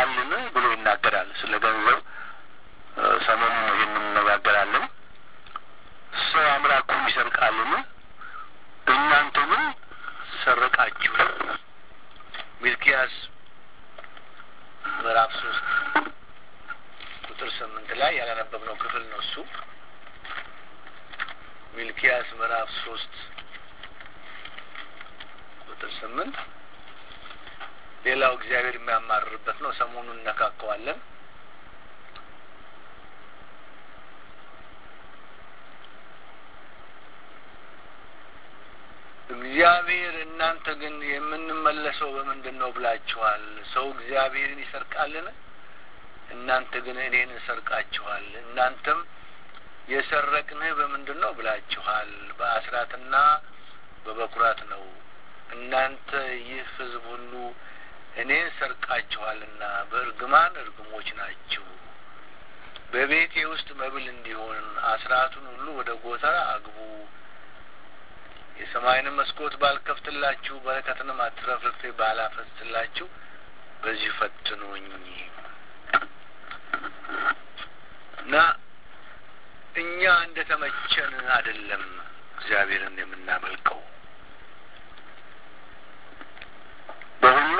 ይሰርቃልን ብሎ ይናገራል። ስለ ገንዘብ ሰሞኑን ይህን እንነጋገራለን። ሰው አምላኩን ይሰርቃልን? እናንተ ግን ሰረቃችሁ። ሚልኪያስ ምዕራፍ ሶስት ቁጥር ስምንት ላይ ያላነበብነው ክፍል ነው እሱ። ሚልኪያስ ምዕራፍ ሶስት ቁጥር ስምንት ሌላው እግዚአብሔር የሚያማርርበት ነው። ሰሞኑን እነካከዋለን። እግዚአብሔር እናንተ ግን የምንመለሰው በምንድን ነው ብላችኋል። ሰው እግዚአብሔርን ይሰርቃልን? እናንተ ግን እኔን እሰርቃችኋል። እናንተም የሰረቅንህ በምንድን ነው ብላችኋል። በአስራትና በበኩራት ነው። እናንተ ይህ ሕዝብ ሁሉ እኔን ሰርቃችኋልና በእርግማን እርግሞች ናችሁ። በቤቴ ውስጥ መብል እንዲሆን አስራቱን ሁሉ ወደ ጎተራ አግቡ። የሰማይንም መስኮት ባልከፍትላችሁ በረከትንም አትረፍርፌ ባላፈስላችሁ በዚህ ፈትኑኝ እና እኛ እንደ ተመቸን አይደለም እግዚአብሔርን የምናመልከው። በሁሉ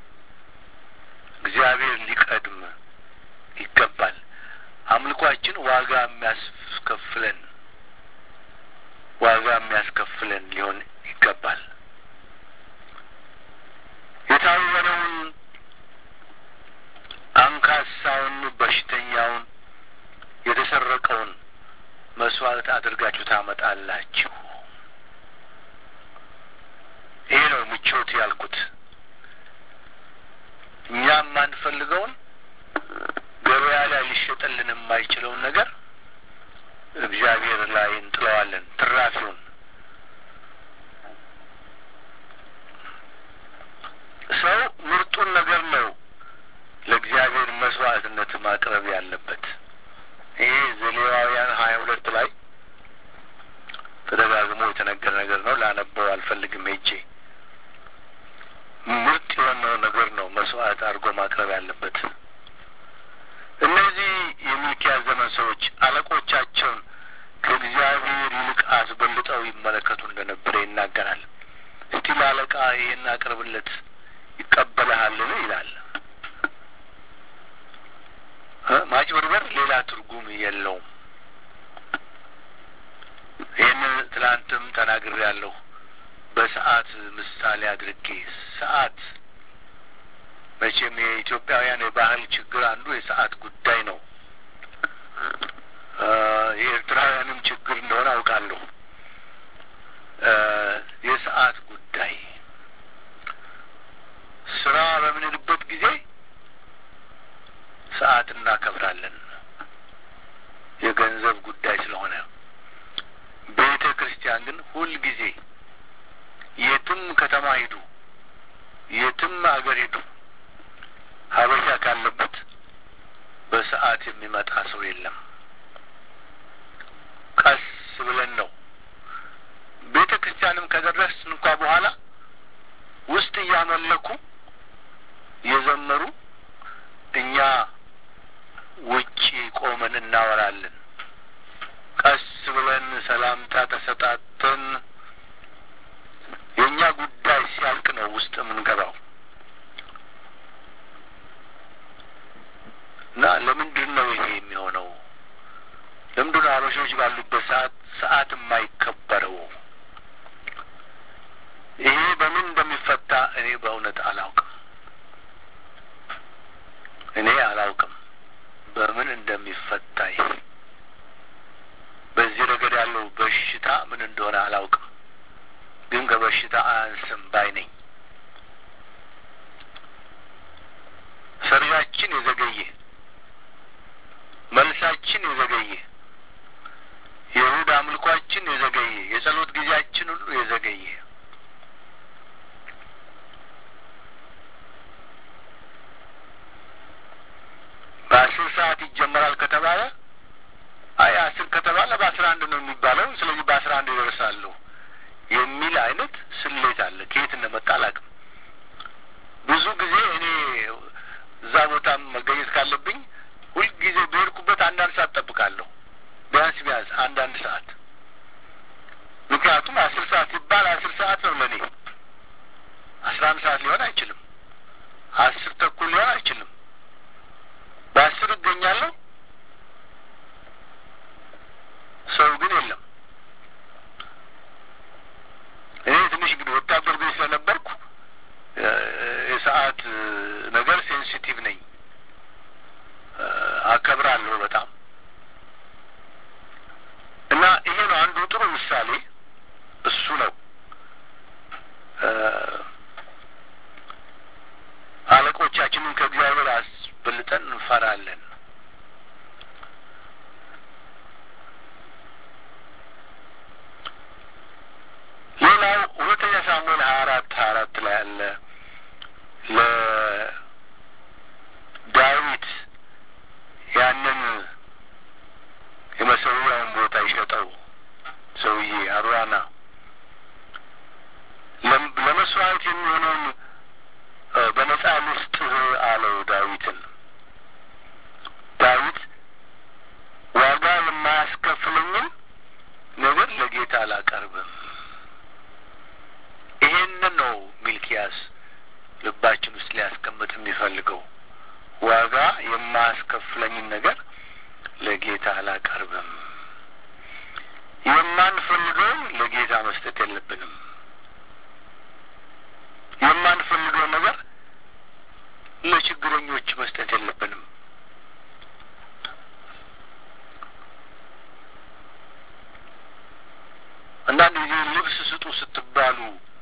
እግዚአብሔር ሊቀድም ይገባል። አምልኳችን ዋጋ የሚያስከፍለን ዋጋ የሚያስከፍለን ሊሆን ይገባል። የታወረውን አንካሳውን፣ በሽተኛውን፣ የተሰረቀውን መስዋዕት አድርጋችሁ ታመጣላችሁ። ይሄ ነው ምቾት ያልኩት። እኛ የማንፈልገውን ገበያ ላይ ሊሸጠልን የማይችለውን ነገር እግዚአብሔር ላይ እንጥለዋለን። ትራፊውን ሰው ምርጡን ነገር ነው ለእግዚአብሔር መስዋዕትነት ማቅረብ ያለበት። ይሄ ዘሌዋውያን ሀያ ሁለት ላይ ተደጋግሞ የተነገረ ነገር ነው። ላነበው አልፈልግም ሄጄ ምርጥ የሆነው ነገር ነው መስዋዕት አድርጎ ማቅረብ ያለበት። እነዚህ የሚልኪያስ ዘመን ሰዎች አለቆቻቸውን ከእግዚአብሔር ይልቅ አስበልጠው ይመለከቱ እንደነበረ ይናገራል። እስቲ ለአለቃ ይህን አቅርብለት ይቀበልሃልን? ይላል። ማጭበርበር ሌላ ትርጉም የለውም። ይህንን ትላንትም ተናግሬያለሁ። በሰዓት ምሳሌ አድርጌ ሰዓት መቼም የኢትዮጵያውያን የባህል ችግር አንዱ የሰዓት ጉዳይ ነው። የኤርትራውያንም ችግር እንደሆነ አውቃለሁ። የሰዓት ጉዳይ ስራ በምንልበት ጊዜ ሰዓት እናከብራለን። የገንዘብ ጉዳይ ስለሆነ ቤተ ክርስቲያን ግን ሁልጊዜ የትም ከተማ ሂዱ፣ የትም አገር ሂዱ ሀበሻ ካለበት በሰዓት የሚመጣ ሰው የለም። ቀስ ብለን ነው ቤተ ክርስቲያንም ከደረስን እንኳ በኋላ ውስጥ እያመለኩ እየዘመሩ እኛ ውጪ ቆመን እናወራለን። ቀስ ብለን ሰላምታ ተሰጣተን የእኛ ጉዳይ ሲያልቅ ነው ውስጥ የምንገባው እና ለምንድን ነው ይሄ የሚሆነው? ለምንድን ነው አበሾች ባሉበት ሰዓት ሰዓት የማይከበረው? ይሄ በምን እንደሚፈታ እኔ በእውነት አላውቅም። እኔ አላውቅም በምን እንደሚፈታ ይሄ በዚህ ረገድ ያለው በሽታ ምን እንደሆነ አላውቅም፣ ግን ከበሽታ አያንስም ባይ ነኝ። ሰርጋችን የዘገየ መልሳችን የዘገየ የእሁድ አምልኳችን የዘገየ የጸሎት ጊዜያችን ሁሉ የዘገየ በአስር ሰዓት ይጀመራል ከተባለ አይ አስር ከተባለ በአስራ አንድ ነው የሚባለው፣ ስለዚህ በአስራ አንድ ይደርሳሉ የሚል አይነት ስሌት አለ። ከየት እንደመጣ አላውቅም። ብዙ ጊዜ እኔ እዛ ቦታም መገኘት ካለብኝ ሁልጊዜ በሄድኩበት አንዳንድ ሰዓት ጠብቃለሁ። ቢያንስ ቢያንስ አንዳንድ ሰዓት ምክንያቱም አስር ሰዓት ሲባል አስር ሰዓት ነው ለእኔ። አስራ አንድ ሰዓት ሊሆን አይችልም። አስር ተኩል ሊሆን አይችልም። በአስር እገኛለሁ። ሰው ግን የለም። እኔ ትንሽ እንግዲህ ወታደር ቤት ስለነበርኩ የሰዓት ነገር ሴንሲቲቭ ነኝ፣ አከብራለሁ በጣም እና ይሄ ነው አንዱ ጥሩ ምሳሌ እሱ ነው። አለቆቻችንን ከእግዚአብሔር አስበልጠን እንፈራለን። ሌላው ሁለተኛ ሳሙኤል ሀያ አራት ሀያ አራት ላይ አለ ለዳዊት ያንን የመሰዊያውን ቦታ ይሸጠው ሰውዬ አሩያና ለመስዋዕት የሚሆነውን በነጻ ልስጥህ አለው ዳዊትን። ዳዊት ዋጋ የማያስከፍለኝን ነገር ለጌታ አላቀርብም። ይሄንን ነው ሚልኪያስ ልባችን ውስጥ ሊያስቀምጥ የሚፈልገው። ዋጋ የማያስከፍለኝን ነገር ለጌታ አላቀርብም። የማንፈልገውን ለጌታ መስጠት የለብንም። የማንፈልገውን ነገር ለችግረኞች መስጠት የለብንም። አንዳንድ ጊዜ ልብስ ስጡ ስትባሉ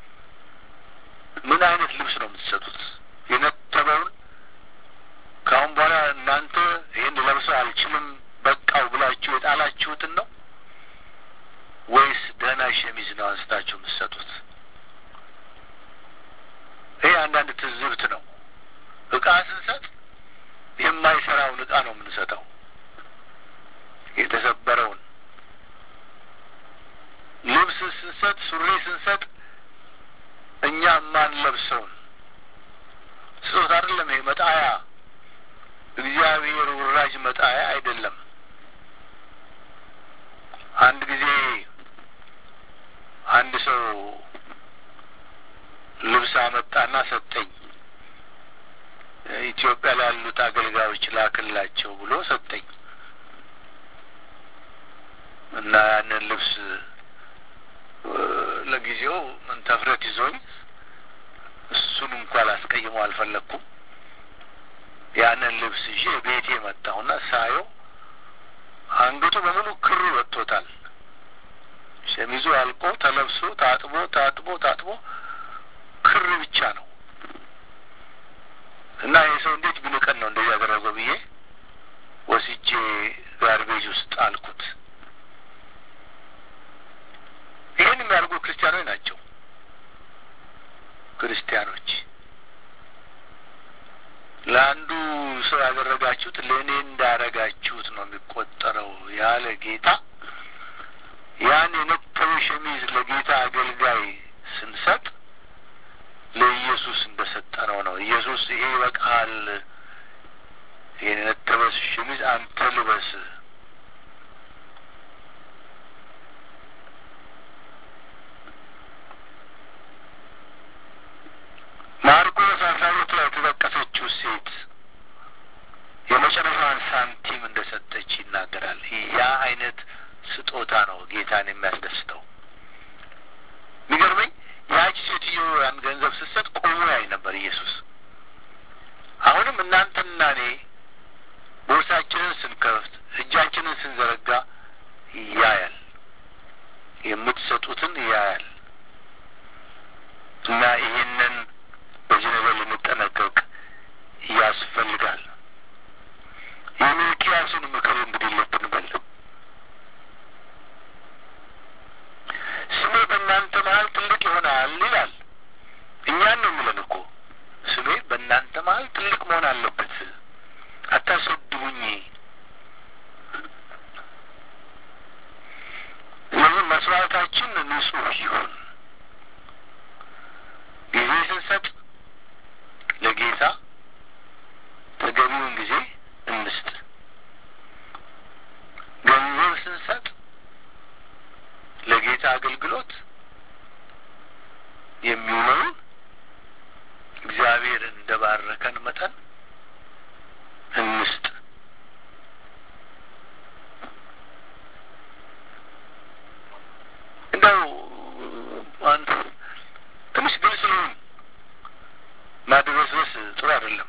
ምን አይነት ልብስ ነው የምትሰጡት? የነተበውን ከአሁን በኋላ እናንተ ይህን ለብሰው አልችልም በቃው ብላችሁ የጣላችሁትን ነው ወይስ ደህና ሸሚዝ ነው አንስታችሁ የምትሰጡት? ይሄ አንዳንድ ትዝብት ነው። እቃ ስንሰጥ የማይሰራውን እቃ ነው የምንሰጠው፣ የተሰበረውን ልብስ ስንሰጥ፣ ሱሪ ስንሰጥ እኛ የማንለብሰውን ስጦታ አይደለም። ይሄ መጣያ እግዚአብሔር ውራጅ መጣያ አይደለም። አንድ ጊዜ አንድ ሰው ልብስ አመጣና ሰጠኝ። ኢትዮጵያ ላሉት አገልጋዮች ላክላቸው ብሎ ሰጠኝ እና ያንን ልብስ ለጊዜው ምን ተፍረት ይዞኝ እሱን እንኳ ላስቀይመው አልፈለግኩም። ያንን ልብስ ይዤ ቤቴ መጣሁና ሳየው አንገቱ በሙሉ ክሩ ወጥቶታል። ሸሚዙ አልቆ ተለብሶ ታጥቦ ታጥቦ ታጥቦ ክር ብቻ ነው እና ይህ ሰው እንዴት ቢንቀን ነው እንደዚህ ያደረገው ብዬ ወስጄ ጋርቤጅ ውስጥ አልኩት። ይህን የሚያደርጉ ክርስቲያኖች ናቸው። ክርስቲያኖች ለአንዱ ሰው ያደረጋችሁት ለእኔ እንዳረጋችሁት ነው የሚቆጠረው ያለ ጌታ ያን የነጠበ ሸሚዝ ለጌታ አገልጋይ ስንሰጥ ለኢየሱስ እንደ ሰጠነው ነው። ኢየሱስ ይሄ ይበቃሃል፣ ይህን የነጠበ ሸሚዝ አንተ ልበስ ማርቆስ አስራ ሁለት ላይ የተጠቀሰችው ሴት የመጨረሻዋን ሳንቲም እንደ ሰጠች ይናገራል። ያ አይነት ስጦታ ነው ጌታን የሚያስደስተው። የሚገርመኝ ያቺ ሴትዮ ያን ገንዘብ ስትሰጥ ቆሞ ያይ ነበር ኢየሱስ። አሁንም እናንተና እኔ ቦርሳችንን ስንከፍት እጃችንን ስንዘረጋ ያያል፣ የምትሰጡትን ያያል እና ይህንን በዚህ ነገር ልንጠነቀቅ ያስፈልጋል። የሚልኪያስን ምክር እንግዲህ ልብ እንበል። ስሜ በእናንተ መሀል ትልቅ ይሆናል ይላል። እኛን ነው የሚለን እኮ ስሜ በእናንተ መሀል ትልቅ መሆን አለበት። አታስወድቡኝ። ስለዚህ መስዋዕታችን ንጹሕ ይሁን። ጊዜ ስንሰጥ ለጌታ ተገቢውን ጊዜ እንስጥ። ገንዘብ ስንሰጥ ለጌታ አገልግሎት የሚውለውን እግዚአብሔር እንደ ባረከን መጠን እንስጥ። እንደው አንድ ትንሽ ግልጽ ልሁን። ማድበስበስ ጥሩ አይደለም።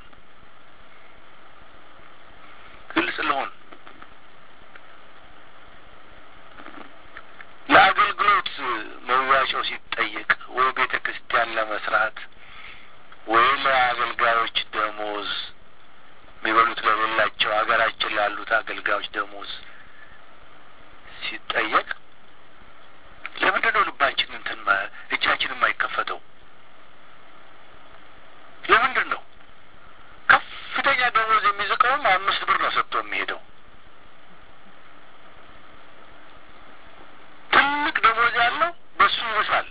ግልጽ ልሁን። ለአገልግሎት መዋጮ ሲጠየቅ ወይ ቤተ ክርስቲያን ለመስራት ወይ ለአገልጋዮች ደሞዝ የሚበሉት ለሌላቸው ሀገራችን ላሉት አገልጋዮች ደሞዝ ሲጠየቅ ለምንድን ነው ልባችን እንትን እጃችን የማይከፈተው? ለምንድን ነው ከፍተኛ ደሞዝ የሚዝቀውም አምስት ብር ነው ሰጥቶ የሚሄደው? ትልቅ ደሞዝ ያለው በሱ ይብሳል።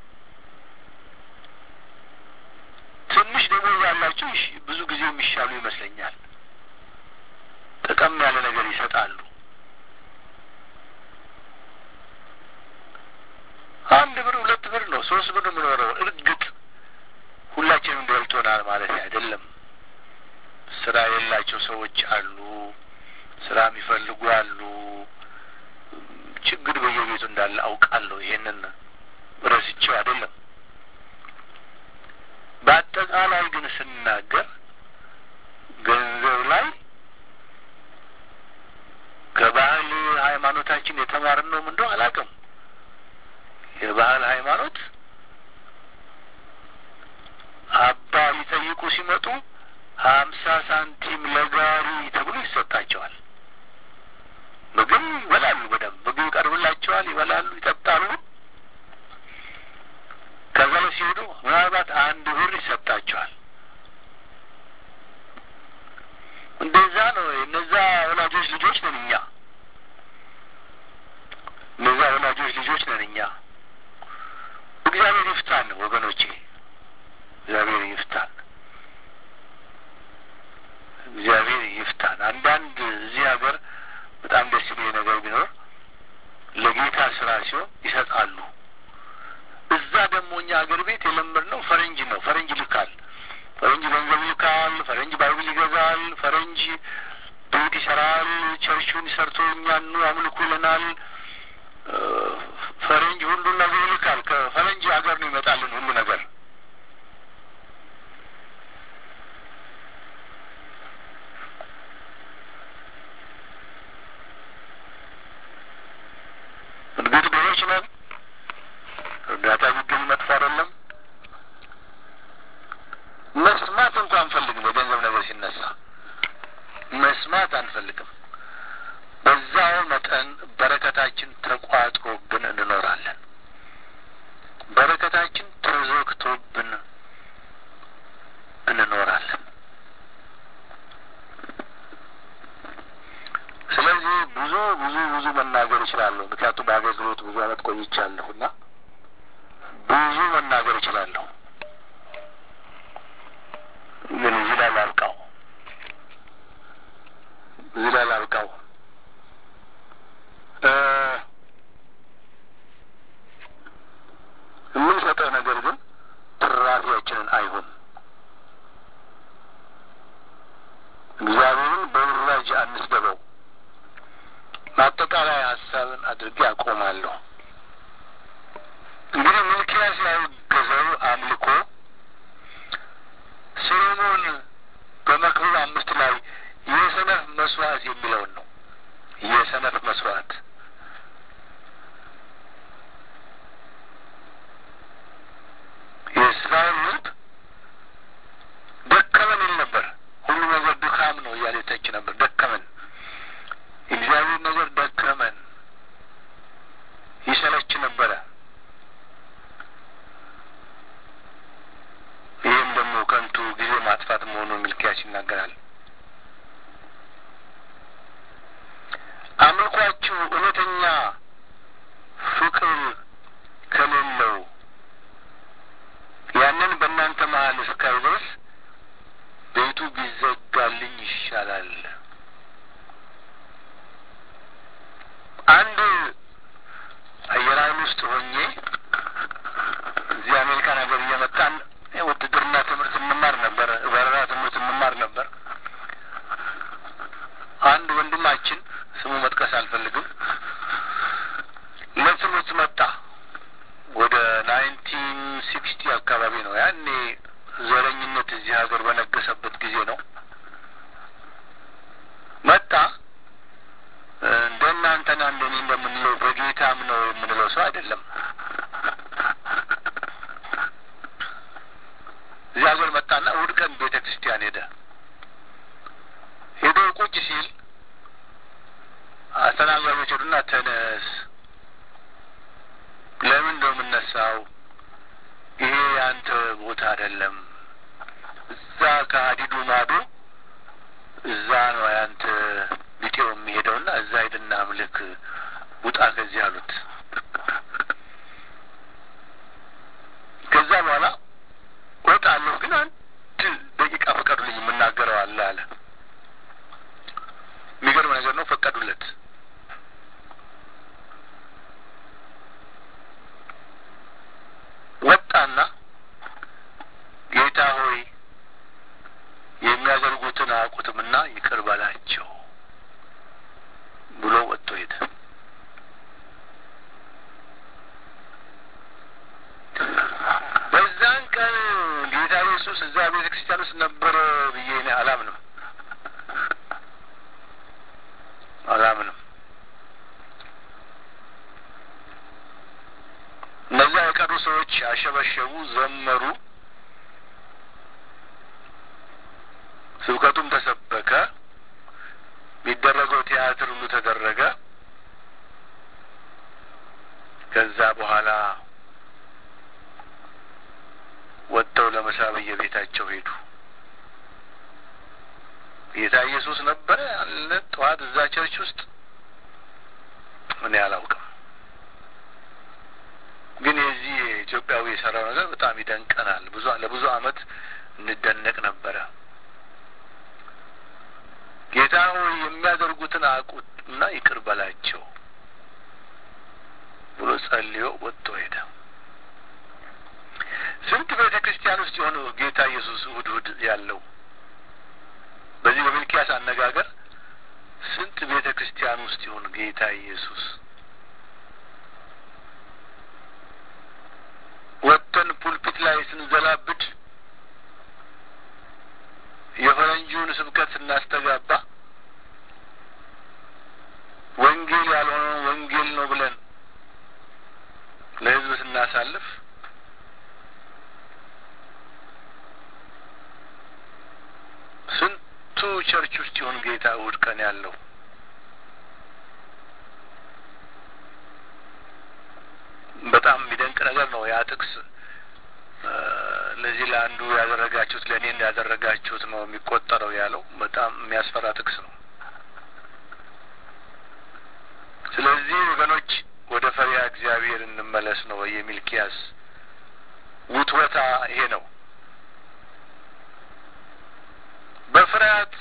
ትንሽ ደሞዝ ያላቸው ብዙ ጊዜ የሚሻሉ ይመስለኛል። ጠቀም ያለ ነገር ይሰጣሉ። አንድ ብር ሁለት ብር ነው ሶስት ብር ነው የምኖረው። እርግጥ ሁላችንም ደልቶናል ማለት አይደለም። ስራ የሌላቸው ሰዎች አሉ፣ ስራ የሚፈልጉ አሉ። ችግር በየቤቱ እንዳለ አውቃለሁ። ይሄንን ረስቼው አይደለም። በአጠቃላይ ግን ስናገር ገንዘብ ላይ ከባህል ሃይማኖታችን የተማርነውም እንደው አላውቅም። የባህል ሃይማኖት አባ ሊጠይቁ ሲመጡ ሀምሳ ሳንቲም ለጋሪ ተብሎ ይሰጣቸዋል። ምግብ ይበላሉ፣ በደንብ ምግብ ይቀርብላቸዋል፣ ይበላሉ፣ ይጠጣሉ። ከዛ ላይ ሲሄዱ ምናልባት አንድ ብር ይሰጣቸዋል። እንደዛ ነው። እነዛ ወላጆች ልጆች ነን እኛ። እነዛ ወላጆች ልጆች ነን እኛ። እግዚአብሔር ይፍታን ወገኖቼ፣ እግዚአብሔር ይፍታን፣ እግዚአብሔር ይፍታን። አንዳንድ እዚህ ሀገር በጣም ደስ የሚል ነገር ቢኖር ለጌታ ስራ ሲሆን ይሰጣሉ። እዛ ደግሞ እኛ ሀገር ቤት የለመድነው ፈረንጅ ነው። ፈረንጅ ይልካል፣ ፈረንጅ ገንዘብ ይልካል፣ ፈረንጅ ባይብል ይገዛል፣ ፈረንጅ ቤት ይሰራል፣ ቸርቹን ሰርቶ እኛን ኑ አምልኩ ይለናል። ፈረንጅ ሁሉን ነገር ይልካል። ከፈረንጅ ሀገር ነው ይመጣልን ሁሉ ነገር። እርግጥ ድሆች ነን። እርዳታ ቢገኝ መጥፎ አይደለም። መስማት እንኳ አንፈልግም። የገንዘብ ነገር ሲነሳ መስማት አንፈልግም። በዛው መጠን በረከታችን ተቋጥሮብን እንኖራለን። በረከታችን ተዘግቶብን እንኖራለን። ስለዚህ ብዙ ብዙ ብዙ መናገር እችላለሁ። ምክንያቱም በአገልግሎት ብዙ ዓመት ቆይቻለሁና ብዙ መናገር እችላለሁ። ግን እዚህ ላይ ላብቃው፣ እዚህ ላይ ላብቃው። የምንሰጠው ነገር ግን ትራፊያችንን አይሁን። እግዚአብሔርን በውራጅ አንስደበው። ማጠቃላይ ሀሳብን አድርጌ አቆማለሁ። እንግዲህ ሚልኪያስ ያወገዘው አምልኮ ሰሎሞን በመክብብ አምስት ላይ የሰነፍ መስዋዕት የሚለውን ነው። የሰነፍ መስዋዕት የእስራኤል ሕዝብ ደከመን ይል ነበር። ሁሉ ነገር ድካም ነው እያለ የተች ነበር። ደከመን፣ እግዚአብሔር ነገር ደከመን፣ ይሰለች ነበረ። ይህም ደግሞ ከንቱ ጊዜ ማጥፋት መሆኑን ሚልኪያስ ይናገራል። አምልኳችሁ እውነተኛ ፍቅር ከሌለው ያንን በእናንተ መሀል እስካይ ድረስ ቤቱ ቢዘጋልኝ ይሻላል። አንድ አየር ኃይል ውስጥ ሆኜ እዚህ አሜሪካን ሀገር እየመጣን ውትድርና ትምህርት እንማር ነበር፣ በረራ ትምህርት እንማር ነበር። አንድ ወንድማችን ስሙ መጥቀስ አልፈልግም ለትምህርት መጣ። ወደ ናይንቲን ሲክስቲ አካባቢ ነው። ያኔ ዘረኝነት እዚህ ሀገር በነገሰበት ጊዜ ነው። መጣ። እንደ እናንተና እንደ እኔ እንደምንለው በጌታም ነው የምንለው ሰው አይደለም። እዚህ ሀገር መጣና እሑድ ቀን ቤተ ክርስቲያን ሄደ። ሄዶ ቁጭ ሲል አስተናጋጆች ሄዱና ተነስ ለምን ነው የምነሳው? ይሄ ያንተ ቦታ አይደለም። እዛ ከሀዲዱ ማዶ እዛ ነው ያንተ ቢጤው የሚሄደውና እዛ ሂድና አምልክ፣ ውጣ ከዚህ አሉት። ከዛ በኋላ ወጣለሁ፣ ግን አንድ ደቂቃ ፈቀዱልኝ፣ የምናገረው አለ አለ። የሚገርም ነገር ነው። ፈቀዱለት። ወጣና ጌታ ሆይ የሚያደርጉትን አያውቁትምና ይቅር በላቸው ብሎ ወጥቶ ሄደ። በዛን ቀን ጌታ ኢየሱስ እዛ ቤተ ክርስቲያን ውስጥ ነበረ ብዬ እኔ አላምንም አላምንም። እነዛ የቀሩ ሰዎች አሸበሸቡ፣ ዘመሩ፣ ስብከቱም ተሰበከ፣ የሚደረገው ቲያትር ሁሉ ተደረገ። ከዛ በኋላ ወጥተው ለምሳ በየቤታቸው ሄዱ። ጌታ ኢየሱስ ነበረ አለ ጠዋት እዛ ቸርች ውስጥ እኔ አላውቅም። ግን የዚህ ኢትዮጵያዊ የሰራው ነገር በጣም ይደንቀናል። ብዙ ለብዙ ዓመት እንደነቅ ነበረ። ጌታ ሆይ የሚያደርጉትን አቁና ይቅር በላቸው ብሎ ጸልዮ ወጥቶ ሄደ። ስንት ቤተ ክርስቲያን ውስጥ የሆነ ጌታ ኢየሱስ እሑድ እሑድ ያለው በዚህ በሚልኪያስ አነጋገር ስንት ቤተ ክርስቲያን ውስጥ ይሁን ጌታ ኢየሱስ ወጥተን ፑልፒት ላይ ስንዘላብድ የፈረንጁን ስብከት ስናስተጋባ ወንጌል ያልሆነውን ወንጌል ነው ብለን ለሕዝብ ስናሳልፍ ስንቱ ቸርች ውስጥ ይሁን ጌታ እሑድ ቀን ያለው በጣም የሚደንቅ ነገር ነው። ያ ጥቅስ ለዚህ ለአንዱ ያደረጋችሁት ለእኔ እንዳያደረጋችሁት ነው የሚቆጠረው ያለው በጣም የሚያስፈራ ጥቅስ ነው። ስለዚህ ወገኖች ወደ ፈሪሃ እግዚአብሔር እንመለስ ነው የሚልኪያስ ውትወታ ይሄ ነው። በፍርሃት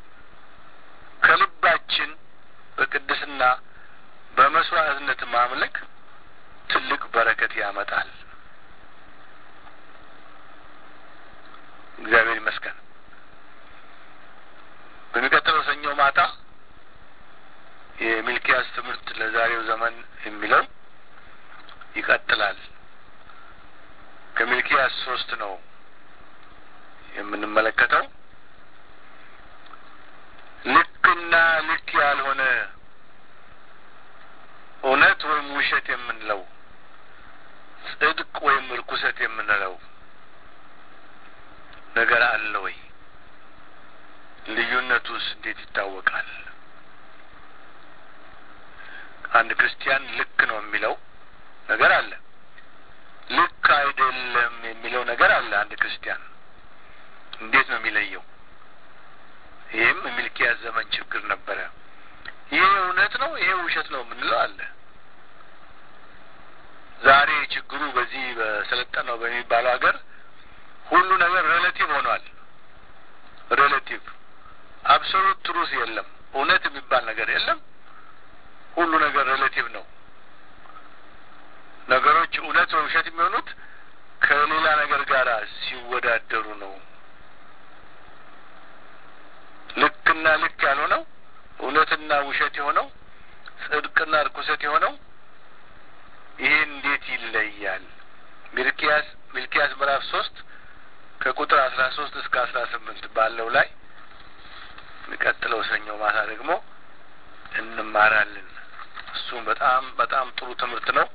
ከልባችን በቅድስና በመስዋዕትነት ማምለክ ትልቅ በረከት ያመጣል። እግዚአብሔር ይመስገን። በሚቀጥለው ሰኞ ማታ የሚልኪያስ ትምህርት ለዛሬው ዘመን የሚለው ይቀጥላል። ከሚልኪያስ ሶስት ነው የምንመለከተው። ልክና ልክ ያልሆነ እውነት ወይም ውሸት የምንለው ጽድቅ ወይም እርኩሰት የምንለው ነገር አለ ወይ? ልዩነቱስ እንዴት ይታወቃል? አንድ ክርስቲያን ልክ ነው የሚለው ነገር አለ፣ ልክ አይደለም የሚለው ነገር አለ። አንድ ክርስቲያን እንዴት ነው የሚለየው? ይህም የሚልኪያስ ዘመን ችግር ነበረ። ይሄ እውነት ነው፣ ይሄ ውሸት ነው የምንለው አለ። ዛሬ ችግሩ በዚህ በሰለጠነው በሚባለው ሀገር ሁሉ ነገር ሬሌቲቭ ሆኗል። ሬሌቲቭ አብሶሉት ትሩዝ የለም። እውነት የሚባል ነገር የለም። ሁሉ ነገር ሬሌቲቭ ነው። ነገሮች እውነት ወይ ውሸት የሚሆኑት ከሌላ ነገር ጋር ሲወዳደሩ ነው። ልክና ልክ ያልሆነው እውነትና ውሸት የሆነው ጽድቅና ርኩሰት የሆነው ይሄ እንዴት ይለያል? ሚልኪያስ ሚልኪያስ ምዕራፍ ሶስት ከቁጥር አስራ ሶስት እስከ አስራ ስምንት ባለው ላይ የሚቀጥለው ሰኞ ማታ ደግሞ እንማራለን። እሱም በጣም በጣም ጥሩ ትምህርት ነው።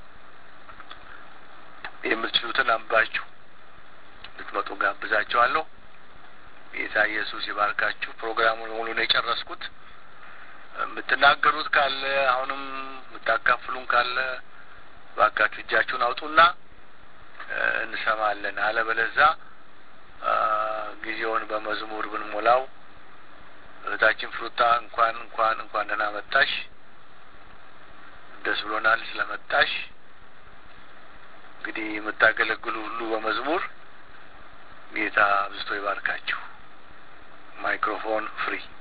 የምትችሉትን አንባችሁ ልትመጡ ጋብዛችኋለሁ። ጌታ ኢየሱስ ይባርካችሁ። ፕሮግራሙን ሙሉ ነው የጨረስኩት። የምትናገሩት ካለ አሁንም የምታካፍሉን ካለ ባካችሁ እጃችሁን አውጡና እንሰማለን። አለበለዛ ጊዜውን በመዝሙር ብንሞላው እህታችን ፍሩታ እንኳን እንኳን እንኳን ደህና መጣሽ። ደስ ብሎናል ስለመጣሽ። እንግዲህ የምታገለግሉ ሁሉ በመዝሙር ጌታ አብዝቶ ይባርካችሁ። ማይክሮፎን ፍሪ